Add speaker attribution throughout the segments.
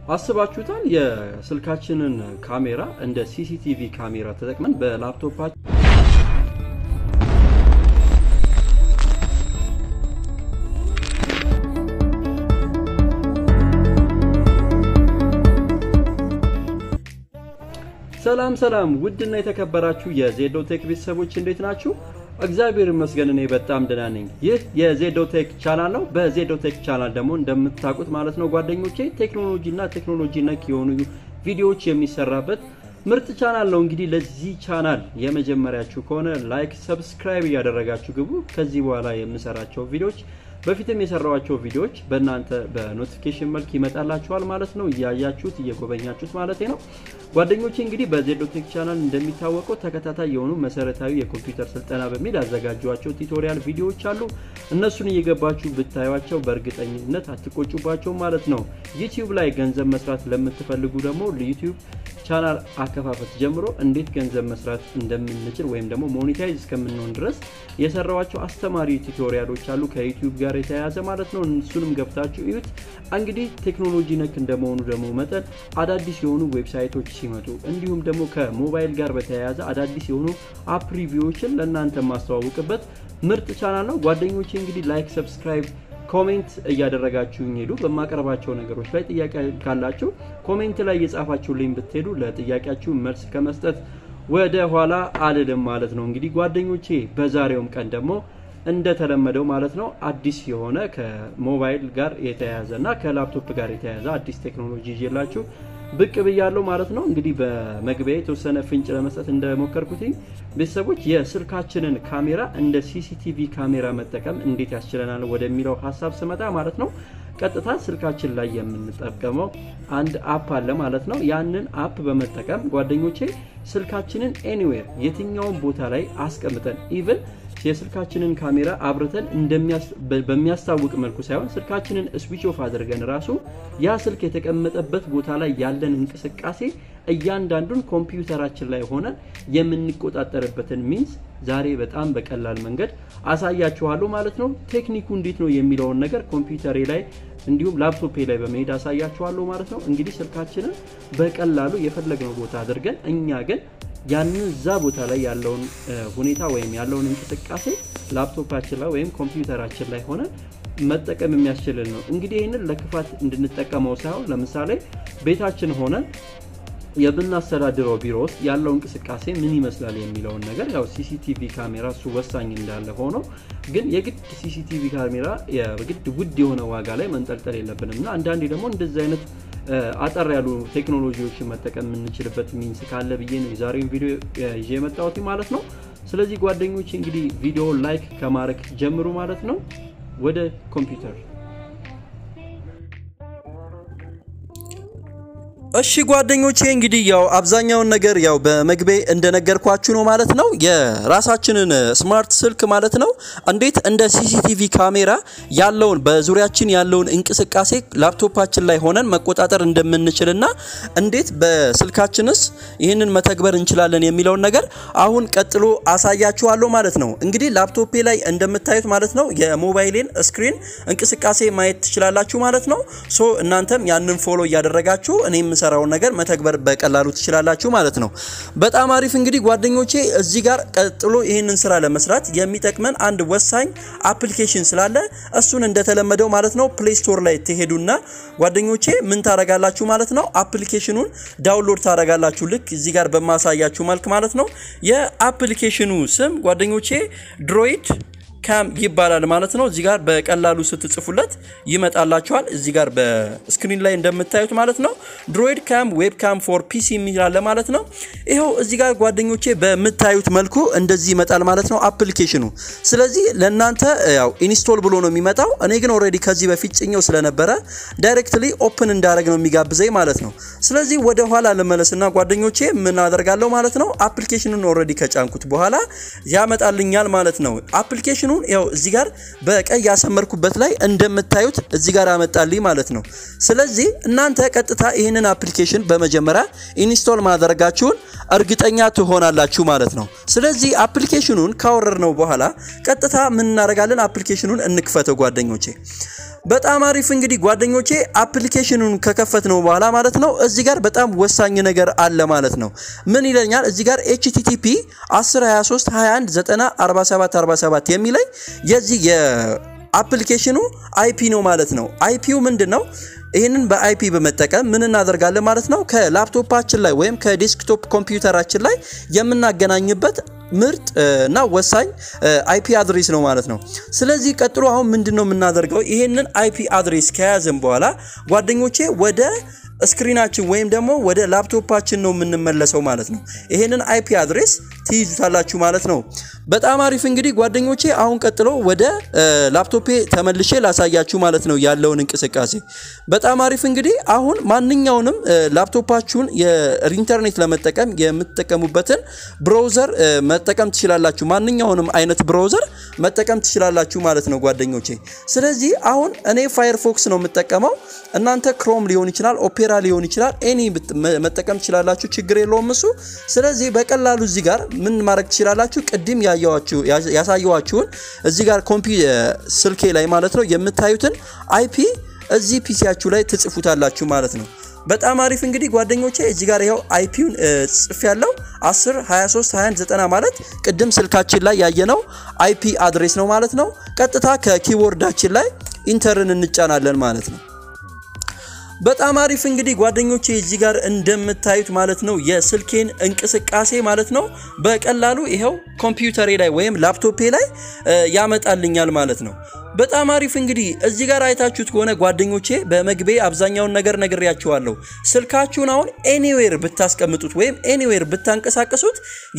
Speaker 1: አስባችሁታል? የስልካችንን ካሜራ እንደ ሲሲቲቪ ካሜራ ተጠቅመን በላፕቶፓችን ሰላም ሰላም፣ ውድና የተከበራችሁ የዜዶ ቴክ ቤተሰቦች እንዴት ናችሁ? እግዚአብሔር ይመስገን እኔ በጣም ደህና ነኝ። ይህ የዜዶ ቴክ ቻናል ነው። በዜዶ ቴክ ቻናል ደግሞ እንደምታውቁት ማለት ነው ጓደኞቼ ቴክኖሎጂ እና ቴክኖሎጂ ነክ የሆኑ ቪዲዮዎች የሚሰራበት ምርጥ ቻናል ነው። እንግዲህ ለዚህ ቻናል የመጀመሪያችሁ ከሆነ ላይክ፣ ሰብስክራይብ እያደረጋችሁ ግቡ። ከዚህ በኋላ የምሰራቸው ቪዲዮዎች በፊትም የሰራዋቸው ቪዲዮዎች በእናንተ በኖቲፊኬሽን መልክ ይመጣላችኋል ማለት ነው። እያያችሁት እየጎበኛችሁት ማለት ነው። ጓደኞቼ እንግዲህ በዜዶቴክ ቻናል እንደሚታወቀው ተከታታይ የሆኑ መሰረታዊ የኮምፒውተር ስልጠና በሚል ያዘጋጇቸው ቱቶሪያል ቪዲዮዎች አሉ። እነሱን እየገባችሁ ብታዩቸው በእርግጠኝነት አትቆጩባቸው ማለት ነው። ዩቲዩብ ላይ ገንዘብ መስራት ለምትፈልጉ ደግሞ ዩቲዩብ ቻናል አከፋፈት ጀምሮ እንዴት ገንዘብ መስራት እንደምንችል ወይም ደግሞ ሞኔታይዝ እስከምንሆን ድረስ የሰራዋቸው አስተማሪ ቱቶሪያሎች አሉ ከዩቲዩብ ጋር የተያያዘ ማለት ነው። እሱንም ገብታችሁ እዩት። እንግዲህ ቴክኖሎጂ ነክ እንደመሆኑ ደግሞ መጠን አዳዲስ የሆኑ ዌብሳይቶች ሲመጡ እንዲሁም ደግሞ ከሞባይል ጋር በተያያዘ አዳዲስ የሆኑ አፕ ሪቪዎችን ለእናንተ የማስተዋውቅበት ምርጥ ቻናል ነው። ጓደኞቼ እንግዲህ ላይክ፣ ሰብስክራይብ ኮሜንት እያደረጋችሁ ሄዱ። በማቀርባቸው ነገሮች ላይ ጥያቄ ካላችሁ ኮሜንት ላይ እየጻፋችሁልኝ ብትሄዱ ለጥያቄያችሁ መልስ ከመስጠት ወደ ኋላ አልልም ማለት ነው። እንግዲህ ጓደኞቼ በዛሬውም ቀን ደግሞ እንደተለመደው ማለት ነው አዲስ የሆነ ከሞባይል ጋር የተያያዘ እና ከላፕቶፕ ጋር የተያያዘ አዲስ ቴክኖሎጂ ይዤላችሁ ብቅ ብያለሁ ማለት ነው። እንግዲህ በመግቢያ የተወሰነ ፍንጭ ለመስጠት እንደሞከርኩት ቤተሰቦች የስልካችንን ካሜራ እንደ ሲሲቲቪ ካሜራ መጠቀም እንዴት ያስችለናል ወደሚለው ሀሳብ ስመጣ ማለት ነው ቀጥታ ስልካችን ላይ የምንጠቀመው አንድ አፕ አለ ማለት ነው። ያንን አፕ በመጠቀም ጓደኞቼ ስልካችንን ኤኒዌር የትኛውን ቦታ ላይ አስቀምጠን ኢቭን የስልካችንን ካሜራ አብርተን በሚያስታውቅ መልኩ ሳይሆን ስልካችንን ስዊች ኦፍ አድርገን ራሱ ያ ስልክ የተቀመጠበት ቦታ ላይ ያለን እንቅስቃሴ እያንዳንዱን ኮምፒውተራችን ላይ ሆነን የምንቆጣጠርበትን ሚንስ ዛሬ በጣም በቀላል መንገድ አሳያችኋለሁ ማለት ነው። ቴክኒኩ እንዴት ነው የሚለውን ነገር ኮምፒውተሬ ላይ እንዲሁም ላፕቶፔ ላይ በመሄድ አሳያችኋለሁ ማለት ነው። እንግዲህ ስልካችንን በቀላሉ የፈለግነው ቦታ አድርገን እኛ ግን ያንን እዛ ቦታ ላይ ያለውን ሁኔታ ወይም ያለውን እንቅስቃሴ ላፕቶፓችን ላይ ወይም ኮምፒውተራችን ላይ ሆነ መጠቀም የሚያስችልን ነው። እንግዲህ ይህንን ለክፋት እንድንጠቀመው ሳይሆን ለምሳሌ ቤታችን ሆነን የምናስተዳድረው ቢሮ ውስጥ ያለው እንቅስቃሴ ምን ይመስላል የሚለውን ነገር ያው ሲሲቲቪ ካሜራ እሱ ወሳኝ እንዳለ ሆኖ ግን የግድ ሲሲቲቪ ካሜራ የግድ ውድ የሆነ ዋጋ ላይ መንጠልጠል የለብንም እና አንዳንዴ ደግሞ እንደዚህ አይነት አጠር ያሉ ቴክኖሎጂዎችን መጠቀም የምንችልበት ሚንስ ካለ ብዬ ነው የዛሬውን ቪዲዮ ይዤ የመጣሁት ማለት ነው። ስለዚህ ጓደኞች እንግዲህ ቪዲዮ ላይክ ከማድረግ ጀምሩ ማለት ነው። ወደ ኮምፒውተር እሺ ጓደኞቼ እንግዲህ ያው አብዛኛውን ነገር ያው በመግቢያ እንደነገርኳችሁ ነው ማለት ነው። የራሳችንን ስማርት ስልክ ማለት ነው እንዴት እንደ ሲሲቲቪ ካሜራ ያለውን በዙሪያችን ያለውን እንቅስቃሴ ላፕቶፓችን ላይ ሆነን መቆጣጠር እንደምንችልና እንዴት በስልካችንስ ይህንን መተግበር እንችላለን የሚለውን ነገር አሁን ቀጥሎ አሳያችኋለሁ ማለት ነው። እንግዲህ ላፕቶፔ ላይ እንደምታዩት ማለት ነው የሞባይሌን ስክሪን እንቅስቃሴ ማየት ትችላላችሁ ማለት ነው። ሶ እናንተም ያንን ፎሎ እያደረጋችሁ እኔም የምሰራውን ነገር መተግበር በቀላሉ ትችላላችሁ ማለት ነው። በጣም አሪፍ እንግዲህ ጓደኞቼ እዚህ ጋር ቀጥሎ ይህንን ስራ ለመስራት የሚጠቅመን አንድ ወሳኝ አፕሊኬሽን ስላለ እሱን እንደተለመደው ማለት ነው ፕሌይ ስቶር ላይ ትሄዱና ጓደኞቼ ምን ታረጋላችሁ ማለት ነው አፕሊኬሽኑን ዳውንሎድ ታረጋላችሁ ልክ እዚህ ጋር በማሳያችሁ መልክ ማለት ነው። የአፕሊኬሽኑ ስም ጓደኞቼ ድሮይድ ካም ይባላል ማለት ነው። እዚህ ጋር በቀላሉ ስትጽፉለት ይመጣላችኋል። እዚህ ጋር በስክሪን ላይ እንደምታዩት ማለት ነው ድሮይድ ካም ዌብ ካም ፎር ፒሲ የሚላለ ማለት ነው። ይኸው እዚህ ጋር ጓደኞቼ በምታዩት መልኩ እንደዚህ ይመጣል ማለት ነው አፕሊኬሽኑ። ስለዚህ ለእናንተ ያው ኢንስቶል ብሎ ነው የሚመጣው። እኔ ግን ኦልሬዲ ከዚህ በፊት ጭኘው ስለነበረ ዳይሬክትሊ ኦፕን እንዳደረግ ነው የሚጋብዘኝ ማለት ነው። ስለዚህ ወደ ኋላ ልመለስና ጓደኞቼ ምን አደርጋለሁ ማለት ነው አፕሊኬሽኑን ኦልሬዲ ከጫንኩት በኋላ ያመጣልኛል ማለት ነው አፕሊኬሽኑ ያው እዚህ ጋር በቀይ ያሰመርኩበት ላይ እንደምታዩት እዚህ ጋር አመጣልኝ ማለት ነው። ስለዚህ እናንተ ቀጥታ ይህንን አፕሊኬሽን በመጀመሪያ ኢንስቶል ማድረጋችሁን እርግጠኛ ትሆናላችሁ ማለት ነው። ስለዚህ አፕሊኬሽኑን ካወረድነው በኋላ ቀጥታ ምን እናደርጋለን? አፕሊኬሽኑን እንክፈተው ጓደኞቼ። በጣም አሪፍ እንግዲህ ጓደኞቼ አፕሊኬሽኑን ከከፈት ነው በኋላ ማለት ነው እዚህ ጋር በጣም ወሳኝ ነገር አለ ማለት ነው። ምን ይለኛል እዚህ ጋር ኤችቲቲፒ 10 23 21 90 47 47 የሚለኝ የዚህ የአፕሊኬሽኑ አይፒ ነው ማለት ነው። አይፒው ምንድን ነው? ይህንን በአይፒ በመጠቀም ምን እናደርጋለን ማለት ነው ከላፕቶፓችን ላይ ወይም ከዴስክቶፕ ኮምፒውተራችን ላይ የምናገናኝበት ምርጥ እና ወሳኝ አይፒ አድሬስ ነው ማለት ነው። ስለዚህ ቀጥሎ አሁን ምንድን ነው የምናደርገው? ይህንን አይፒ አድሬስ ከያዘን በኋላ ጓደኞቼ ወደ ስክሪናችን ወይም ደግሞ ወደ ላፕቶፓችን ነው የምንመለሰው ማለት ነው። ይሄንን አይፒ አድሬስ ትይዙታላችሁ ማለት ነው። በጣም አሪፍ እንግዲህ ጓደኞቼ አሁን ቀጥሎ ወደ ላፕቶፔ ተመልሼ ላሳያችሁ ማለት ነው ያለውን እንቅስቃሴ። በጣም አሪፍ እንግዲህ አሁን ማንኛውንም ላፕቶፓችሁን የኢንተርኔት ለመጠቀም የምትጠቀሙበትን ብራውዘር መጠቀም ትችላላችሁ። ማንኛውንም አይነት ብራውዘር መጠቀም ትችላላችሁ ማለት ነው ጓደኞቼ። ስለዚህ አሁን እኔ ፋየርፎክስ ነው የምጠቀመው። እናንተ ክሮም ሊሆን ይችላል፣ ኦፔራ ሊሆን ይችላል። ኤኒ መጠቀም ትችላላችሁ፣ ችግር የለውም እሱ። ስለዚህ በቀላሉ እዚህ ጋር ምን ማድረግ ትችላላችሁ? ቅድም ያሳየዋችሁን እዚህ ጋር ኮምፒ ስልኬ ላይ ማለት ነው የምታዩትን አይፒ እዚህ ፒሲያችሁ ላይ ትጽፉታላችሁ ማለት ነው። በጣም አሪፍ እንግዲህ ጓደኞቼ እዚህ ጋር ይኸው አይፒውን ጽፍ ያለው 10 23 21 90 ማለት ቅድም ስልካችን ላይ ያየነው አይፒ አድሬስ ነው ማለት ነው። ቀጥታ ከኪቦርዳችን ላይ ኢንተርን እንጫናለን ማለት ነው። በጣም አሪፍ እንግዲህ ጓደኞቼ እዚህ ጋር እንደምታዩት ማለት ነው የስልኬን እንቅስቃሴ ማለት ነው በቀላሉ ይኸው ኮምፒውተሬ ላይ ወይም ላፕቶፔ ላይ ያመጣልኛል ማለት ነው። በጣም አሪፍ እንግዲህ እዚህ ጋር አይታችሁት ከሆነ ጓደኞቼ በመግቤ አብዛኛውን ነገር ነግሬያችኋለሁ። ስልካችሁን አሁን ኤኒዌር ብታስቀምጡት ወይም ኤኒዌር ብታንቀሳቀሱት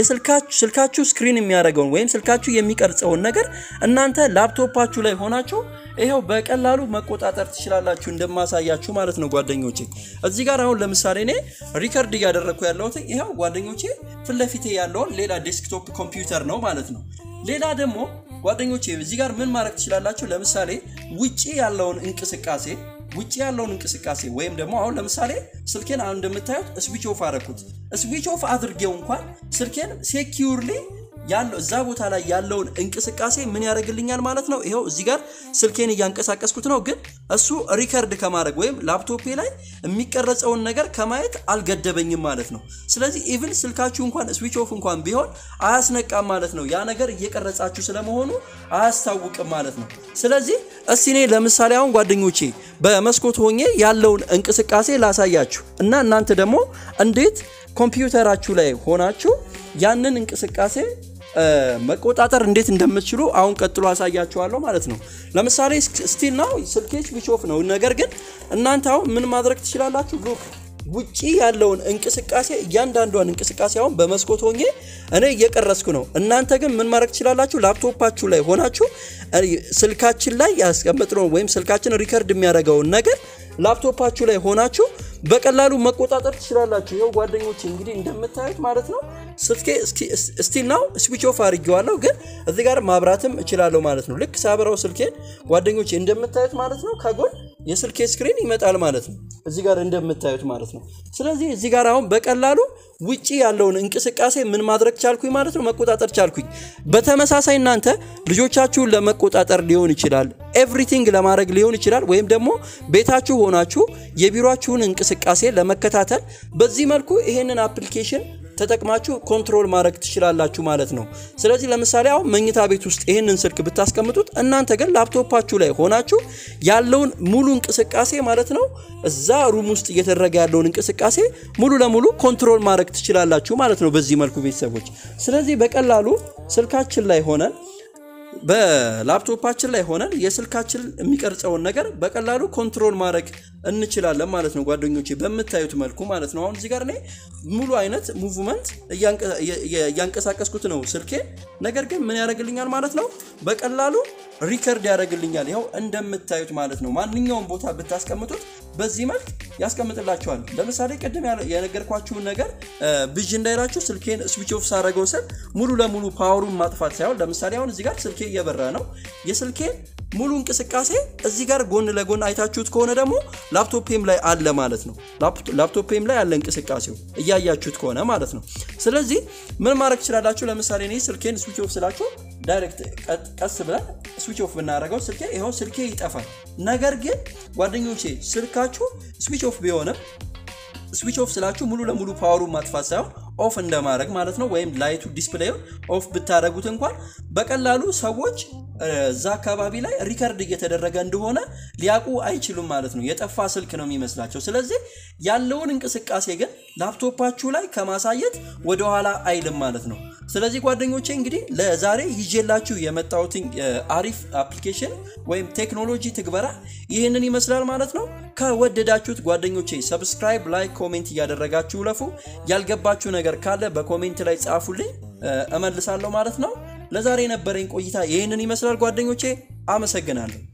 Speaker 1: ስልካችሁ ስክሪን የሚያደርገውን ወይም ስልካችሁ የሚቀርጸውን ነገር እናንተ ላፕቶፓችሁ ላይ ሆናችሁ ይኸው በቀላሉ መቆጣጠር ትችላላችሁ እንደማሳያችሁ ማለት ነው ጓደኞቼ። እዚህ ጋር አሁን ለምሳሌ እኔ ሪከርድ እያደረግኩ ያለሁት ይኸው ጓደኞቼ ፊት ለፊቴ ያለውን ሌላ ዴስክቶፕ ኮምፒውተር ነው ማለት ነው። ሌላ ደግሞ ጓደኞቼ እዚህ ጋር ምን ማድረግ ትችላላችሁ? ለምሳሌ ውጪ ያለውን እንቅስቃሴ ውጪ ያለውን እንቅስቃሴ ወይም ደግሞ አሁን ለምሳሌ ስልኬን አሁን እንደምታዩት ስዊች ኦፍ አደረኩት። ስዊች ኦፍ አድርጌው እንኳን ስልኬን ሴኪዩርሊ ያለው እዛ ቦታ ላይ ያለውን እንቅስቃሴ ምን ያደርግልኛል ማለት ነው። ይኸው እዚህ ጋር ስልኬን እያንቀሳቀስኩት ነው፣ ግን እሱ ሪከርድ ከማድረግ ወይም ላፕቶፔ ላይ የሚቀረጸውን ነገር ከማየት አልገደበኝም ማለት ነው። ስለዚህ ኢቭን ስልካችሁ እንኳን ስዊች ኦፍ እንኳን ቢሆን አያስነቃም ማለት ነው። ያ ነገር እየቀረጻችሁ ስለመሆኑ አያስታውቅም ማለት ነው። ስለዚህ እስቲ እኔ ለምሳሌ አሁን ጓደኞቼ በመስኮት ሆኜ ያለውን እንቅስቃሴ ላሳያችሁ እና እናንተ ደግሞ እንዴት ኮምፒውተራችሁ ላይ ሆናችሁ ያንን እንቅስቃሴ መቆጣጠር እንዴት እንደምትችሉ አሁን ቀጥሎ አሳያችኋለሁ ማለት ነው። ለምሳሌ ስቲል ናው ስልኬ ስዊች ኦፍ ነው። ነገር ግን እናንተ አሁን ምን ማድረግ ትችላላችሁ? ሉክ ውጪ ያለውን እንቅስቃሴ እያንዳንዷን እንቅስቃሴ አሁን በመስኮት ሆኜ እኔ እየቀረስኩ ነው። እናንተ ግን ምን ማድረግ ትችላላችሁ? ላፕቶፓችሁ ላይ ሆናችሁ ስልካችን ላይ ያስቀመጥነውን ወይም ስልካችን ሪከርድ የሚያደርገውን ነገር ላፕቶፓችሁ ላይ ሆናችሁ በቀላሉ መቆጣጠር ትችላላችሁ። ይኸው ጓደኞች እንግዲህ እንደምታዩት ማለት ነው ስልኬ ስቲል ናው ስዊች ኦፍ አድርጌዋለሁ፣ ግን እዚህ ጋር ማብራትም እችላለሁ ማለት ነው። ልክ ሳበራው ስልኬን ጓደኞች እንደምታዩት ማለት ነው ከጎን የስልኬ ስክሪን ይመጣል ማለት ነው፣ እዚህ ጋር እንደምታዩት ማለት ነው። ስለዚህ እዚህ ጋር አሁን በቀላሉ ውጪ ያለውን እንቅስቃሴ ምን ማድረግ ቻልኩኝ ማለት ነው፣ መቆጣጠር ቻልኩኝ። በተመሳሳይ እናንተ ልጆቻችሁን ለመቆጣጠር ሊሆን ይችላል፣ ኤቭሪቲንግ ለማድረግ ሊሆን ይችላል፣ ወይም ደግሞ ቤታችሁ ሆናችሁ የቢሮችሁን እንቅስቃሴ ለመከታተል በዚህ መልኩ ይሄንን አፕሊኬሽን ተጠቅማችሁ ኮንትሮል ማድረግ ትችላላችሁ ማለት ነው። ስለዚህ ለምሳሌ አሁን መኝታ ቤት ውስጥ ይህንን ስልክ ብታስቀምጡት እናንተ ግን ላፕቶፓችሁ ላይ ሆናችሁ ያለውን ሙሉ እንቅስቃሴ ማለት ነው እዛ ሩም ውስጥ እየተደረገ ያለውን እንቅስቃሴ ሙሉ ለሙሉ ኮንትሮል ማድረግ ትችላላችሁ ማለት ነው በዚህ መልኩ ቤተሰቦች። ስለዚህ በቀላሉ ስልካችን ላይ ሆነን በላፕቶፓችን ላይ ሆነን የስልካችን የሚቀርጸውን ነገር በቀላሉ ኮንትሮል ማድረግ እንችላለን ማለት ነው ጓደኞቼ፣ በምታዩት መልኩ ማለት ነው። አሁን እዚህ ጋር እኔ ሙሉ አይነት ሙቭመንት እያንቀሳቀስኩት ነው ስልኬ። ነገር ግን ምን ያደርግልኛል ማለት ነው በቀላሉ ሪከርድ ያደርግልኛል። ይኸው እንደምታዩት ማለት ነው። ማንኛውም ቦታ ብታስቀምጡት በዚህ መልክ ያስቀምጥላችኋል። ለምሳሌ ቅድም የነገርኳችሁን ነገር ብዥ እንዳይላችሁ ስልኬን ስዊች ኦፍ ሳደረገው ስል ሙሉ ለሙሉ ፓወሩን ማጥፋት ሳይሆን ለምሳሌ አሁን እዚህ ጋር ስልኬ እየበራ ነው። የስልኬ ሙሉ እንቅስቃሴ እዚህ ጋር ጎን ለጎን አይታችሁት ከሆነ ደግሞ ላፕቶፔም ላይ አለ ማለት ነው። ላፕቶፔም ላይ አለ እንቅስቃሴው እያያችሁት ከሆነ ማለት ነው። ስለዚህ ምን ማድረግ ትችላላችሁ? ለምሳሌ እኔ ስልኬን ስዊች ኦፍ ስላችሁ ዳይሬክት ቀስ ብለን ስዊች ኦፍ ብናደርገው ስልኬ ይኸው ስልኬ ይጠፋል። ነገር ግን ጓደኞቼ ስልካችሁ ስዊች ኦፍ ቢሆንም ስዊች ኦፍ ስላችሁ ሙሉ ለሙሉ ፓወሩን ማጥፋት ሳይሆን ኦፍ እንደማድረግ ማለት ነው። ወይም ላይቱ ዲስፕሌዩን ኦፍ ብታደረጉት እንኳን በቀላሉ ሰዎች እዛ አካባቢ ላይ ሪከርድ እየተደረገ እንደሆነ ሊያውቁ አይችሉም ማለት ነው። የጠፋ ስልክ ነው የሚመስላቸው። ስለዚህ ያለውን እንቅስቃሴ ግን ላፕቶፓችሁ ላይ ከማሳየት ወደኋላ አይልም ማለት ነው። ስለዚህ ጓደኞቼ እንግዲህ ለዛሬ ይዤላችሁ የመጣሁትን አሪፍ አፕሊኬሽን ወይም ቴክኖሎጂ ትግበራ ይህንን ይመስላል ማለት ነው። ከወደዳችሁት ጓደኞቼ ሰብስክራይብ፣ ላይክ፣ ኮሜንት እያደረጋችሁ ለፉ። ያልገባችሁ ነገር ካለ በኮሜንት ላይ ጻፉልኝ፣ እመልሳለሁ ማለት ነው። ለዛሬ የነበረኝ ቆይታ ይህንን ይመስላል ጓደኞቼ። አመሰግናለሁ።